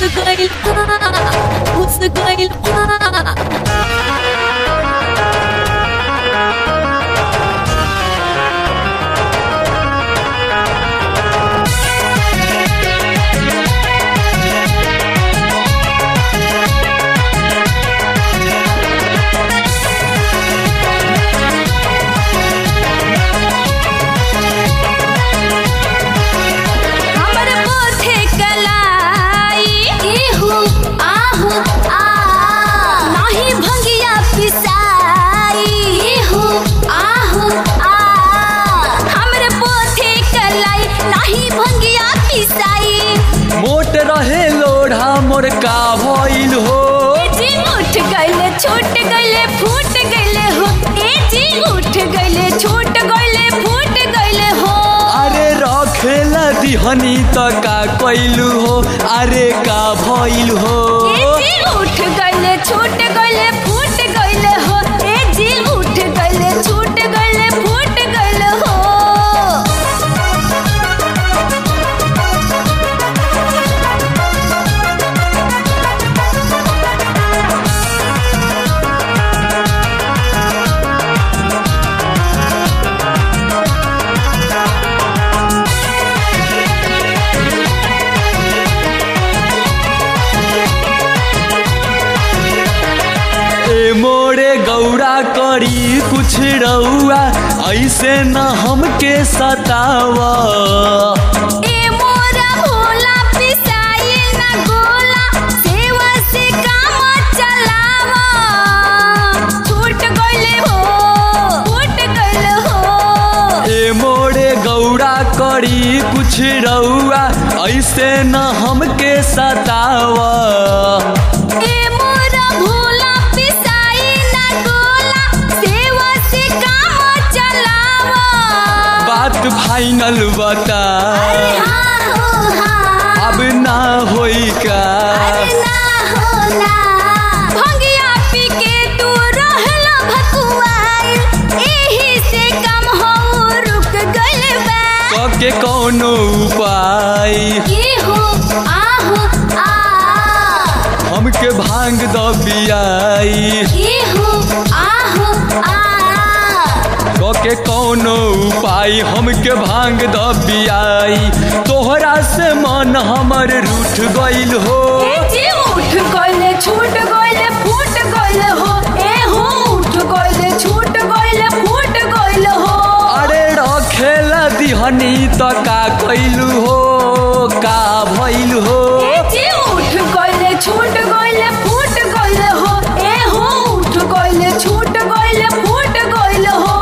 gayl Hus gayl हमर पोथे कलाई इहु आहु आ नाही भंगिया पिसाई इहु आहु आ हमर पोथे कलाई नाही भंगिया पिसाई मोट रहे लोढ़ा मोर का भइल हो ए जी उठ गइले छूट गइले फूट गइले हो ए जी उठ गइले छूट गइले फूट गइले हो अरे रखेला दिहनी त का कइलू हो अरे का भइल हो ए जी उठ गइले छूट गइले फूट गइले हो ए जी उठ गइले छूट गइले फूट गइले हो ए मोरे गौरा करी कुछ रउआ ऐसे न हमके सतावा ए मोरा भोला पिसाई ना गोला सेवा से काम चलावा छूट गइले हो फूट गइले हो ए मोरे गौरा करी कुछ रउआ ऐसे न हमके सतावा ए मोरा भोला पिसाई ना गोला सेवा से काम चलावा बात फाइनल बता अरे हाँ हो हाँ अब ना होई का अरे ना हो ना भंगिया पी के तू रहला भकुआइल एही से कम हो रुक गइल बा के कौनो उपाय ये हो आहो आ हमके भांग द बियाई ये हो आहो आ के कौनो उपाय हमके भांग द बियाई तोहरा से मन हमर रूठ गइल हो ए जी उठ गइले छूट गइले फूट गइले हो ए हो उठ गइले छूट गइले फूट गइले हो अरे रखेला दिहनी त का कइलू हो का भइल हो ए जी उठ गइले छूट गइले फूट गइले हो ए हो उठ गइले छूट गइले फूट गइले हो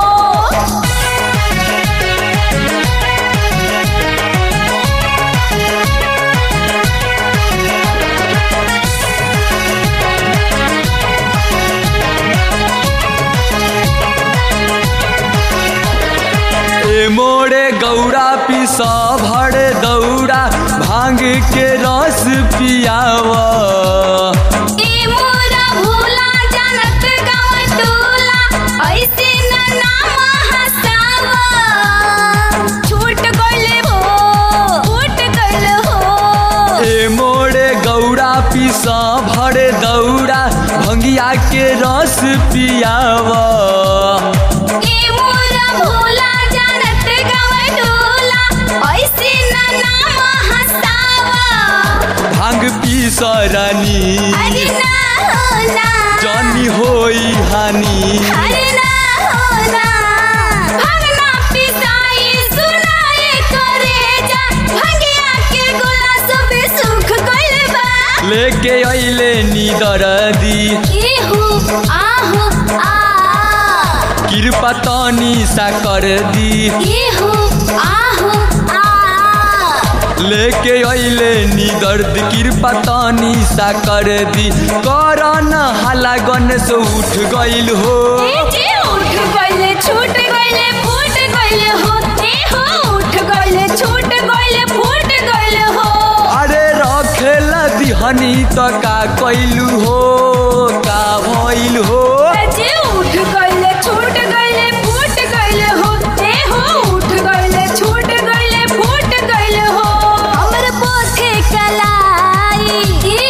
ए मोरे गौरा पिस भर दौड़ा भांग के रस पियावा ए मोरा भोला जानत गाँव टोला ऐसे न नाम हसावा छूट गइले हो फूट गइले हो ए मोरे गौरा पिस भर दौड़ा भंगिया के रस पियावा ए मोरा भोला जानत गाँव टोला ऐसे न नाम हसावा भांग पिस रानी अरे ना हो ना जानी होई हानि अरे ना हो ना भगना पिसाई सुनाए करे जा भंगिया के गोला सबे सुख गइल बा लेके अइले नीदर दी इहु आहु आ कृपा तनी सा कर दी इहु आहु आ लेके अइले नी दर्द कृपा तनी सा कर दी करन हाला गणेश उठ गइल हो ए जे उठ गइले छूट गइले फूट गइले हो ए हो उठ गइले छूट गइले फूट गइले हो अरे रखेला दिहनी त का कइलू हो का भइल हो जे उठ गइले छूट गइले फूट गइले हो ए हो उठ गइले छूट गइले फूट गइले हो हमर पोथे कलाई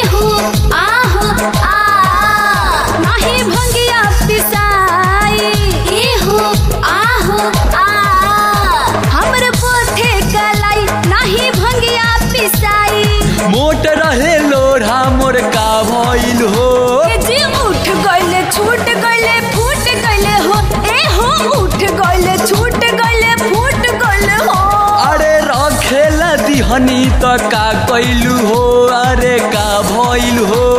देखनी त का कैलू हो अरे का भइल हो